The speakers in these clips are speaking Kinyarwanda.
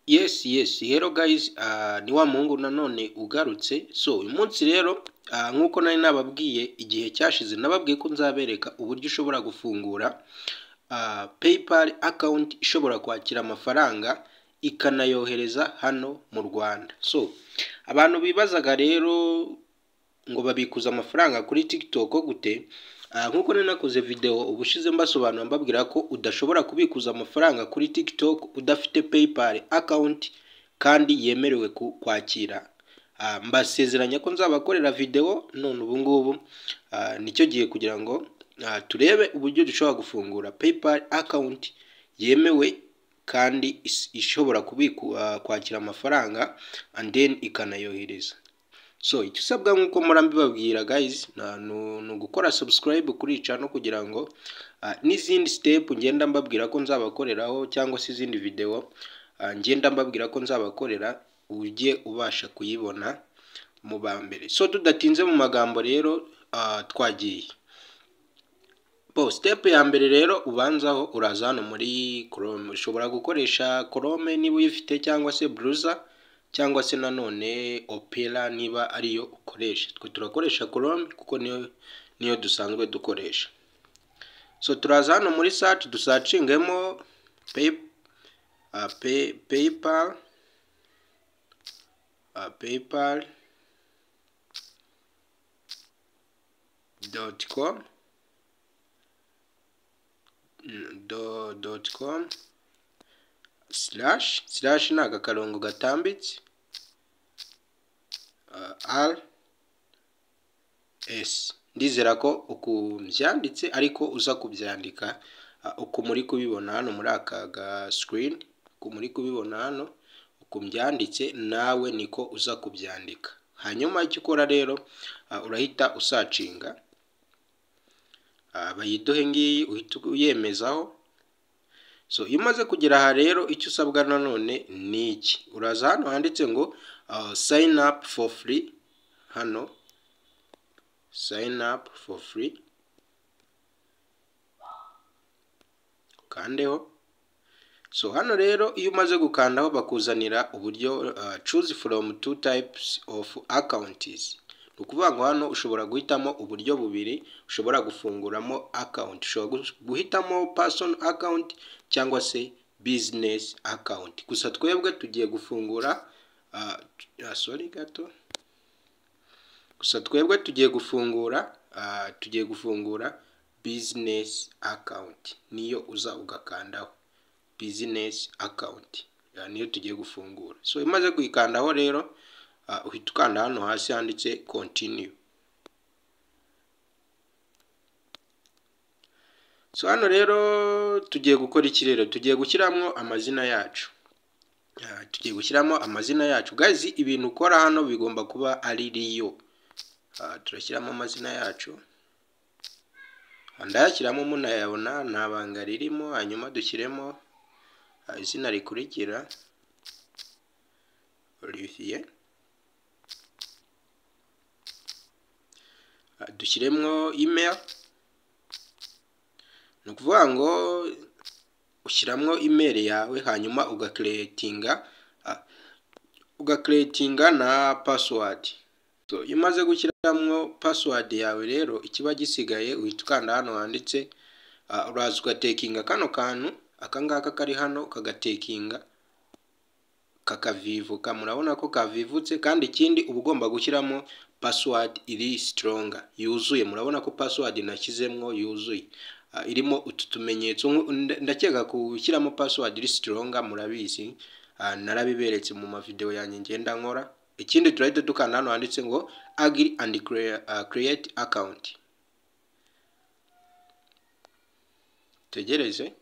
Yes yes hello guys ni wa muhungu nanone ugarutse so uyu munsi rero nk'uko nari nababwiye igihe cyashize nababwiye ko nzabereka uburyo ushobora gufungura paypal account ishobora kwakira amafaranga ikanayohereza hano mu Rwanda so abantu bibazaga rero ngo babikuza amafaranga kuri TikTok gute nk'uko nari nakoze videwo ubushize mbasobanura mbabwira ko udashobora kubikuza amafaranga kuri TikTok udafite paypal account kandi yemerewe kwakira mbasezeranya ko nzabakorera videwo none ubu ngubu nicyo gihe kugira ngo turebe uburyo dushobora gufungura paypal account yemewe kandi ishobora kwakira amafaranga and then ikanayohereza so icyo usabwa nk'uko mura mbibabwira guys ni ugukora subscribe kuri ica no kugira ngo n'izindi sitepu ngenda mbabwira ko nzabakoreraho cyangwa se izindi videwo ngenda mbabwira ko nzabakorera ujye ubasha kuyibona mu ba mbere so tudatinze mu magambo rero twagiye bo sitepu ya mbere rero ubanzaho uraza hano muri korome ushobora gukoresha korome niba uyifite cyangwa se buruza cyangwa se nanone opera niba ariyo ukoresha twe turakoresha korome kuko niyo niyo dusanzwe dukoresha so turaza hano muri saci dusacingemo paypal paypal doti komu doti komu silashi silashi ni agakarongo gatambitse ari esi ndizera ko uku byanditse ariko uza kubyandika uku muri kubibona hano muri aka gasikirini uku muri kubibona hano uku byanditse nawe niko uza kubyandika hanyuma icyo ukora rero urahita usacinga bayiduhe ngiyi uhita uyemezaho so iyo umaze kugera aha rero icyo usabwa nanone ni iki uraza hano handitse ngo sayini apu foru furi hano sayini apu foru furi ukandeho so hano rero iyo umaze gukandaho bakuzanira uburyo cuzi foromu tu tayipusi ofu akawuntizi ni ukuvuga ngo hano ushobora guhitamo uburyo bubiri ushobora gufunguramo akawunti ushobora guhitamo pasoni akawunti cyangwa se bizinesi akawunti gusa twebwe tugiye gufungura sorry gato gusa twebwe tugiye gufungura tugiye gufungura bizinesi akawunti niyo uza ugakandaho bizinesi akawunti niyo tugiye gufungura so imaze kuyikandaho rero uhita ukanda hano hasi handitse kontiniyu so hano rero tugiye gukora iki rero tugiye gushyiramo amazina yacu tugiye gushyiramo amazina yacu gazi ibintu ukora hano bigomba kuba ari riyo turashyiramo amazina yacu ndayashyiramo munayabona nta banga ririmo hanyuma dushyiremo izina rikurikira olivier dushyiremo imeri ni ukuvuga ngo ushyiramo imeri yawe hanyuma ugakeretinga ugakeretinga na pasiwadi iyo umaze gushyiramo pasiwadi yawe rero ikiba gisigaye uhita ukanda hano handitse uraza ugatekinga kano kantu aka ngaka kari hano ukagatekinga kakavivuka murabona ko kavivutse kandi ikindi uba ugomba gushyiramo pasiwadi iri sitoronga yuzuye murabona ko pasiwadi nashyizemo yuzuye irimo utu tumenyetso ndakeka gushyiramo pasiwadi iri sitoronga murabizi narabiberetse mu mavidewo yanjye ngenda nkora ikindi turahita dukanda hano handitse ngo agiri andi kireyiti akawunti tegereze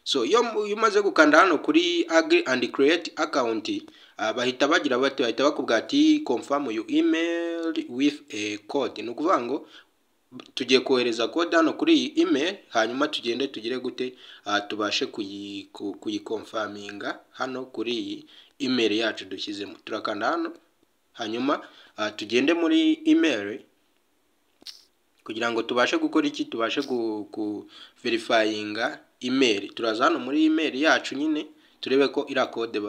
so iyo umaze gukanda hano kuri agri and create account bahita bagira bati bahita bakubwira ati confirm your email with a code ni ukuvuga ngo tugiye kohereza code hano kuri iyi email hanyuma tugende tugire gute tubashe kuyikomfaminga hano kuri iyi email yacu dushyizemo turakanda hano hanyuma tugende muri email kugira ngo tubashe gukora iki tubashe kuverifayinga imeri turaza hano muri imeri yacu nyine turebe ko iriya kode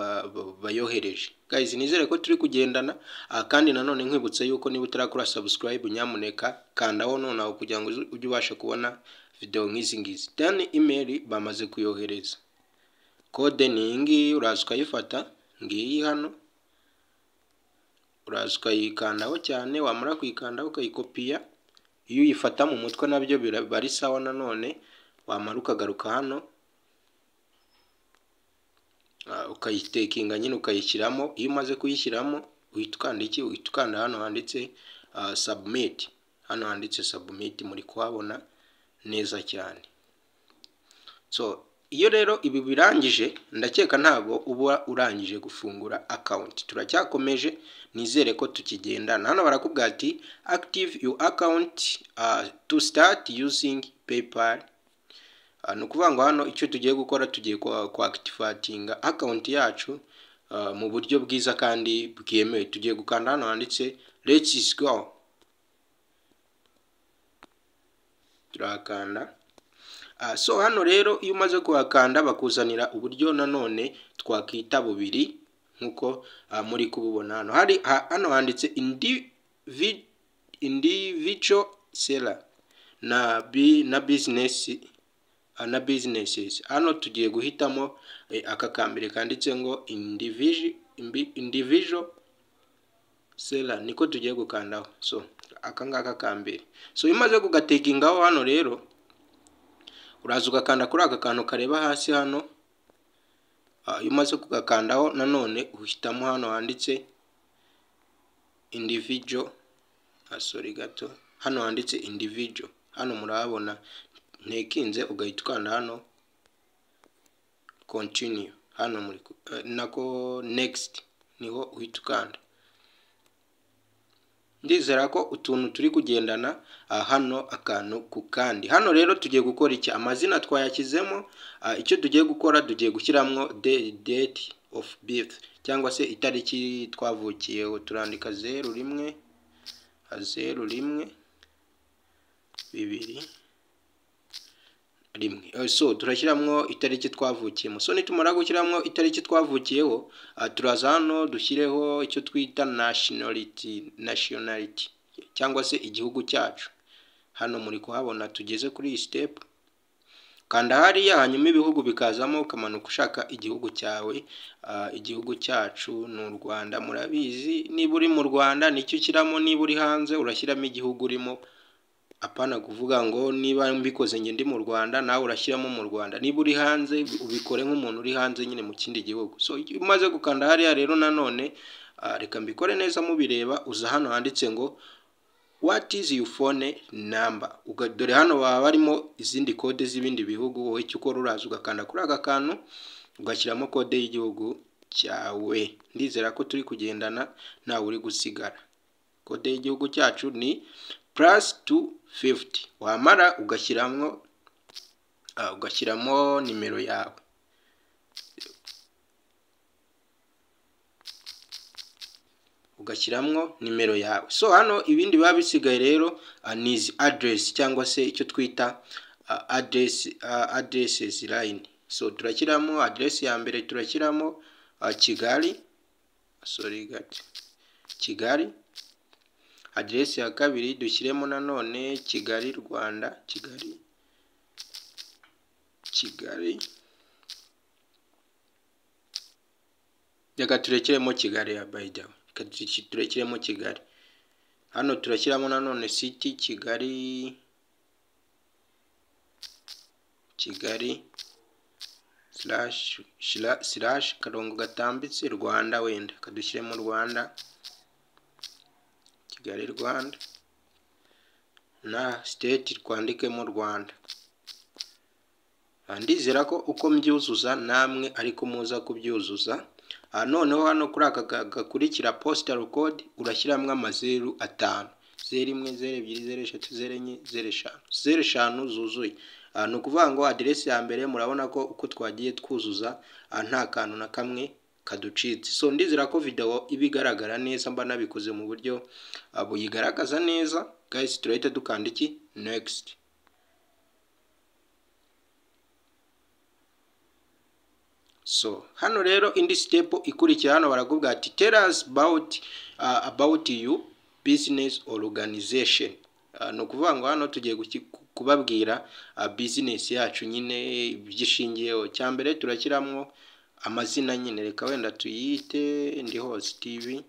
bayohereje guys nizere ko turi kugendana aha kandi nanone nkwibutsa yuko niba utarakora subscribe nyamuneka kandaho nonaho kugira ngo ujye ubasha kubona videwo nk'izi ngizi dani imeri bamaze kuyohereza kode ni iyi ngiyi uraza ukayifata ngiyi hano uraza ukayikandaho cyane wamara kuyikandaho ukayikopiya iyo uyifata mu mutwe nabyo biba ari sawa nanone wamara ukagaruka hano ukayitekinga nyine ukayishyiramo iyo umaze kuyishyiramo uhita ukanda iki uhita ukanda hano handitse sabumiti hano handitse sabumiti muri kuhabona neza cyane so iyo rero ibi birangije ndakeka ntabwo uba urangije gufungura akawunti turacyakomeje nizere ko tukigendana hano barakubwira ati active your account uh, to start using paypal ni ukuvuga ngo hano icyo tugiye gukora tugiye kwakitifatinga akawunti yacu mu buryo bwiza kandi bwemewe tugiye gukanda hano handitse let's go turakanda so hano rero iyo umaze kuhakanda bakuzanira uburyo nanone twakwita bubiri nk'uko muri kububona hano hari hano handitse individual seller na bizinesi na businesses hano tugiye guhitamo aka kambere kanditse ngo individual seller niko tugiye gukandaho so aka ngaka kambere so iyo umaze kugatekingaho hano rero uraza ugakanda kuri aka kantu kareba hasi hano iyo umaze kugakandaho nanone uhitamo hano handitse individual sorry gato hano handitse individual hano murahabona ntekinze ugahita ukanda hano continue hano muri nako next niho uhita ukanda ndizera ko utuntu turi kugendana hano akantu ku kandi hano rero tugiye gukora iki amazina twayashyizemo icyo tugiye gukora tugiye gushyiramo date of birth cyangwa se itariki twavukiyeho turandika zeru rimwe zeru rimwe bibiri rimwe so turashyiramo itariki twavukiyemo so nitumara gushyiramo itariki twavukiyeho turaza hano dushyireho icyo twita nationality nationality cyangwa se igihugu cyacu hano muri kuhabona tugeze kuri iyi step kanda hariya hanyuma ibihugu bikazamo ukamanuka ushaka igihugu cyawe igihugu cyacu ni u rwanda murabizi niba uri mu rwanda nicyo ushyiramo niba uri hanze urashyiramo igihugu urimo apana kuvuga ngo niba mbikoze njye ndi mu rwanda nawe urashyiramo mu rwanda niba uri hanze ubikore nk'umuntu uri hanze nyine mu kindi gihugu so umaze gukanda hariya rero nanone reka mbikore neza mubireba uza hano handitse ngo what is your phone number dore hano baba barimo izindi kode z'ibindi bihugu wowe icyo ukora uraza ugakanda kuri aka kantu ugashyiramo kode y'igihugu cyawe ndizera ko turi kugendana ntawe uri gusigara kode y'igihugu cyacu ni purasi tu fifuti wamara ugashyiramo ugashyiramo nimero yawe ugashyiramo nimero yawe so hano ibindi biba bisigaye rero ni izi aderesi cyangwa se icyo twita aderesi aderesesi layini so turashyiramo aderesi ya mbere turashyiramo kigali sori gati kigali aderesi ya kabiri dushyiremo nanone kigali rwanda kigali kigali reka turekiremo kigali ya bayidawe reka turekiremo kigali hano turashyiramo nanone siti kigali kigali sirashi karongo gatambitse rwanda wenda kadushyiremo rwanda kigali rwanda na siteti twandikemo rwanda ndizera ko uko mbyuzuza namwe ariko muza kubyuzuza noneho hano kuri aka gakurikira positari kode urashyiramo amazeru atanu zeru imwe zeru ebyiri zeru eshatu zeru enye zeru eshanu zeru eshanu zuzuye ni ukuvuga ngo aderesi ya mbere murabona ko uko twagiye twuzuza nta kantu na kamwe kaducitse so ndizera ko video iba igaragara neza mba nabikoze mu buryo buyigaragaza neza guys turahita dukanda iki next so hano rero indi step ikurikiye hano barakubwira ati tell us about uh, about you business organization uh, ni ukuvuga ngo hano tugiye guki- kubabwira uh, business yacu nyine ibyishingiyeho icya mbere turashyiramo amazina nyine reka wenda tuyite ndi hose tv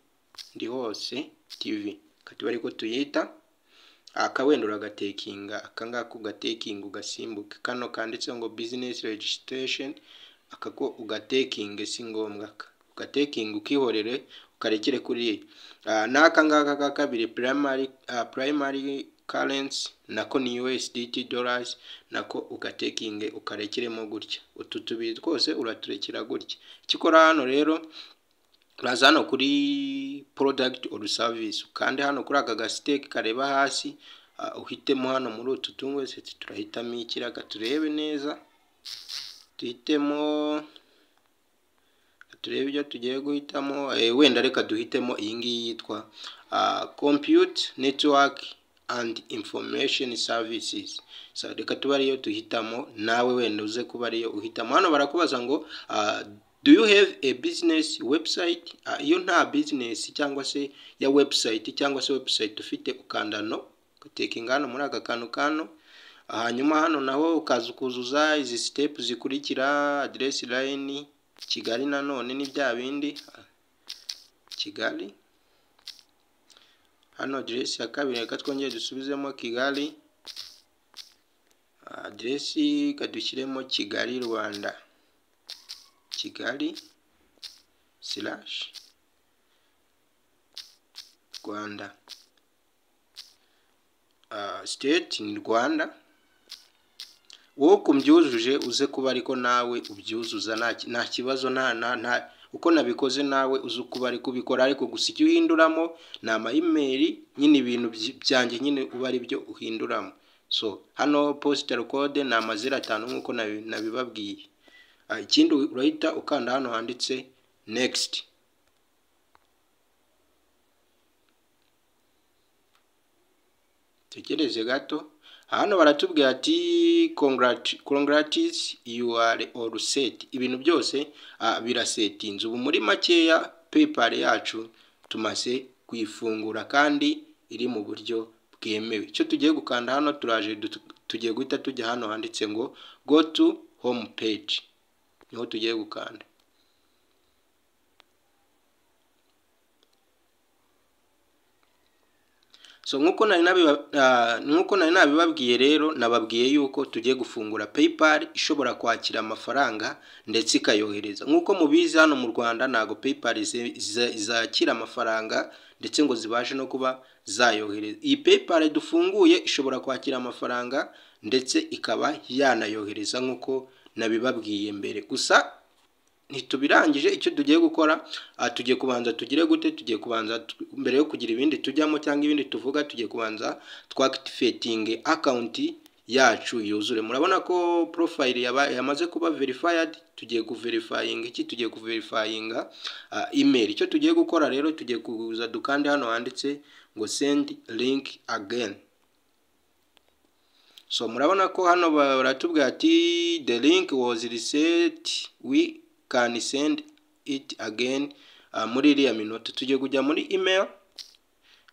ndi hose tv kati bari ko tuyita aka wenda uragatekinga aka ngaka ugatekinga ugasimbuka kano kanditseho ngo business registration aka ko ugatekinge si ngombwa aka ugatekinga ukihorere ukarekere kuri iyi Ah, n'aka ngaka ka kabiri primary ah, primary currency nako ni USDT dollars nako ugatekinge ukarekeremo gutya utu tubiri twose uraturekera gutya icyo ukora hano rero uraza hano kuri product or service ukande hano kuri aka gasiteke kareba hasi ah, uhitemo hano muri utu tungo seti turahitamo ikiraga turebe neza duhitemo turebe ibyo tugiye guhitamo eh, wenda reka duhitemo iyi ngiyi yitwa ah, compute network and information services so, reka tuba ariyo duhitamo nawe wenda uze kuba ariyo uhitamo hano barakubaza ngo ah, do you have a business website Ah, iyo nta business cyangwa se ya website cyangwa se website ufite ukanda no gateka ingano muri aka kantu kano hanyuma hano naho ukaza ukuzuza izi sitepu zikurikira aderesi layini kigali nanone ni bya bindi ah, kigali hano aderesi ya kabiri reka twongere dusubizemo kigali Ah, aderesi kadushyiremo kigali rwanda kigali silashi rwanda Ah, siteti ni rwanda wowe uko umbyujuje uze kuba ariko nawe ubyuzuza nta ki- nta kibazo nta nta nta uko nabikoze nawe uze kuba ariko ubikora ariko gusa icyo uhinduramo ni amayimeri nyine ibintu byi- byanjye nyine uba ari byo uhinduramo so hano positari kode ni amazira atanu nk'uko nabi- nabibabwiye Ah, ikindi urahita ukanda hano handitse nekisiti tekereze gato hano baratubwira ati "Congrat- congrats you are all set ibintu byose ah, birasetinze ubu muri makeya paypal yacu tumaze kuyifungura kandi iri mu buryo bwemewe icyo tugiye gukanda hano turaje dutu- tugiye guhita tujya hano handitse ngo go to home page niho tugiye gukanda so nk'uko nari nabiba- ah, nk'uko nari nabibabwiye rero nababwiye yuko tugiye gufungura paypal ishobora kwakira amafaranga ndetse ikayohereza nk'uko mubizi hano mu rwanda ntabwo paypal ize- iza- zakira amafaranga ndetse ngo zibashe no kuba zayohereza iyi paypal dufunguye ishobora kwakira amafaranga ndetse ikaba yanayohereza nk'uko nabibabwiye mbere gusa ntitubirangije icyo tugiye gukora ah, tugiye kubanza tugire gute tugiye kubanza tu- mbere yo kugira ibindi tujyamo cyangwa ibindi tuvuga tugiye kubanza twakitivetinge akawunti yacu yuzure murabona ko porofayili yamaze kuba verifayadi tugiye kuverifayinga iki tugiye kuverifayinga ah, imeri icyo tugiye gukora rero tugiye kuza dukande hano handitse ngo sendi linki ageni so murabona ko hano ba- baratubwira ati the link was reset we can send it again uh, muri iriya minota tugiye kujya muri email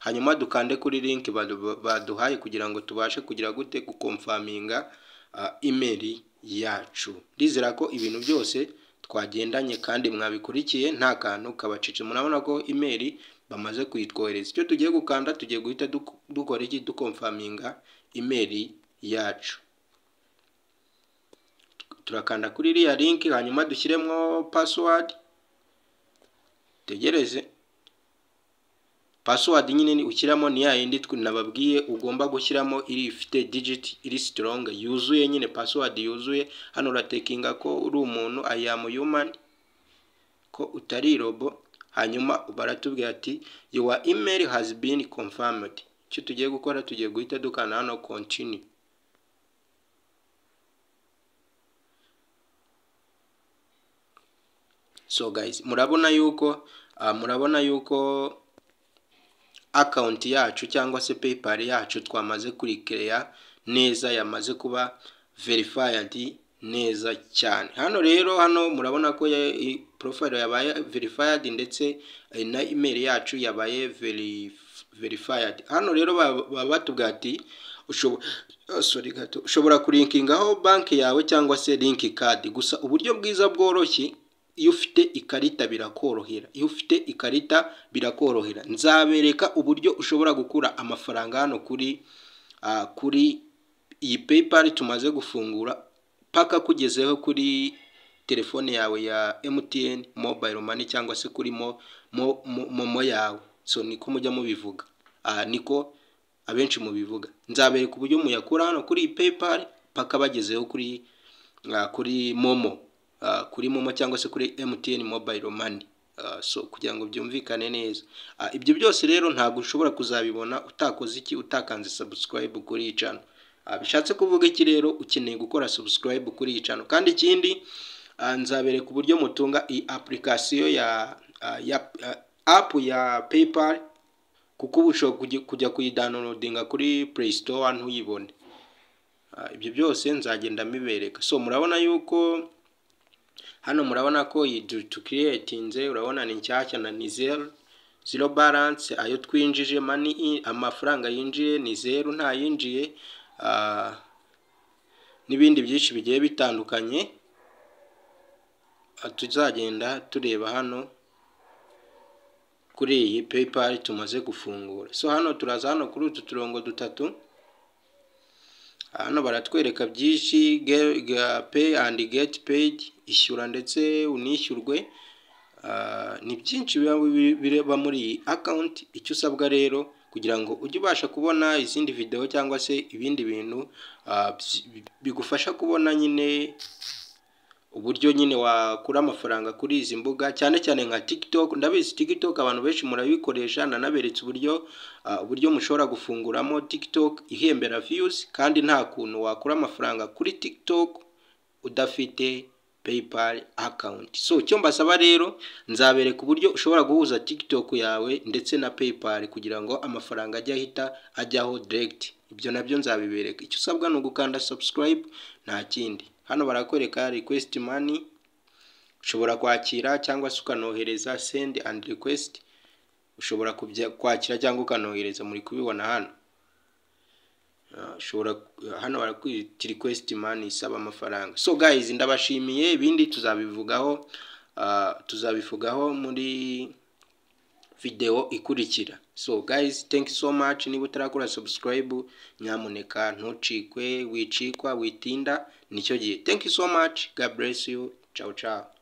hanyuma dukande kuri link badu- baduhaye kugira ngo tubashe kugira gute gukomfaminga uh, email yacu ndizera ko ibintu byose twagendanye kandi mwabikurikiye nta kantu kabacece murabona ko email bamaze kuyitwohereza icyo tugiye gukanda tugiye guhita duk- dukora iki dukomfaminga email yacu turakanda kuri iriya link hanyuma dushyiremo password tegereze password nyine ni- ushyiramo ni ya yindi twe- nababwiye ugomba gushyiramo iri ifite digit iri strong yuzuye nyine password yuzuye hano uratekinga ko uri umuntu I am human ko utari robo hanyuma baratubwira ati your email has been confirmed icyo tugiye gukora tugiye guhita dukanda hano continue so guys murabona yuko ah, murabona yuko akawunti yacu cyangwa se paypal yacu twamaze kurikeya neza yamaze kuba verifayadi neza cyane hano rero hano murabona ko ya- i- profile yabaye verified ndetse eh, na email yacu yabaye verif- verified hano rero ba- baba batubwira ati ushobora ah, sorry gato ushobora kurinkingaho banki yawe cyangwa se link card gusa uburyo bwiza bworoshye iyo ufite ikarita birakorohera iyo ufite ikarita birakorohera nzabereka uburyo ushobora gukura amafaranga hano kuri ah, kuri iyi paypal tumaze gufungura paka kugezeho kuri telefone yawe ya MTN mobile money cyangwa se kuri mo, mo, mo, momo yawe so niko mujya mubivuga ah, niko abenshi mubivuga nzabereka uburyo muyakura hano kuri iyi paypal paka bagezeho kuri ah, kuri momo ah, kuri momo cyangwa se kuri MTN mobile money Ah, so kugira ngo byumvikane neza Ah, ibyo byose rero ntabwo ushobora kuzabibona utakoze iki utakanze subscribe kuri iyi channel Ah, bishatse kuvuga iki rero ukeneye gukora subscribe kuri iyi channel kandi ikindi ah, nzabereka uburyo mutunga iyi application ya ah, ya ah, app ya PayPal kuko ubu ushobora kujya- kujya kuyidownloadinga kuri Play Store ntuyibone Ah, ibyo byose nzagenda mbibereka so murabona yuko hano murabona ko iyi du- tukiriyetinze urabona ni nshyashya na ni zeru zero balance ayo twinjije mani amafaranga yinjiye ni zeru nta yinjiye ah, n'ibindi byinshi bigiye bitandukanye Ah, tuzagenda tureba hano kuri iyi paypal tumaze gufungura so hano turaza hano kuri utu turongo dutatu hano baratwereka byinshi ge- ga- pay and get paid ishyura ndetse unishyurwe Ah, ni byinshi biba biri- bireba muri iyi account icyo usabwa rero kugira ngo ujye ubasha kubona izindi video cyangwa se ibindi bintu ah, byi- bigufasha kubona nyine uburyo nyine wakura amafaranga kuri izi mbuga cyane cyane nka TikTok ndabizi TikTok abantu benshi murabikoresha nanaberetse uburyo ah, uburyo mushobora gufunguramo TikTok ihembera views kandi nta kuntu wakura amafaranga kuri TikTok udafite PayPal account so icyo mbasaba rero nzabereka uburyo ushobora guhuza TikTok yawe ndetse na PayPal kugira ngo amafaranga ajye ahita ajyaho direct ibyo nabyo nzabibereka icyo usabwa ni ugukanda subscribe nta kindi hano barakwereka request money ushobora kwakira cyangwa se ukanohereza send and request ushobora kubya- kwakira cyangwa ukanohereza muri kubibona hano Ah, ushobora hano barakwita request money isaba amafaranga so guys ndabashimiye ibindi tuzabivugaho ah, tuzabivugaho muri video ikurikira so guys thank you so much niba utarakora subscribe nyamuneka ntucikwe wicikwa witinda nicyo gihe thank you so much god bless you ciao ciao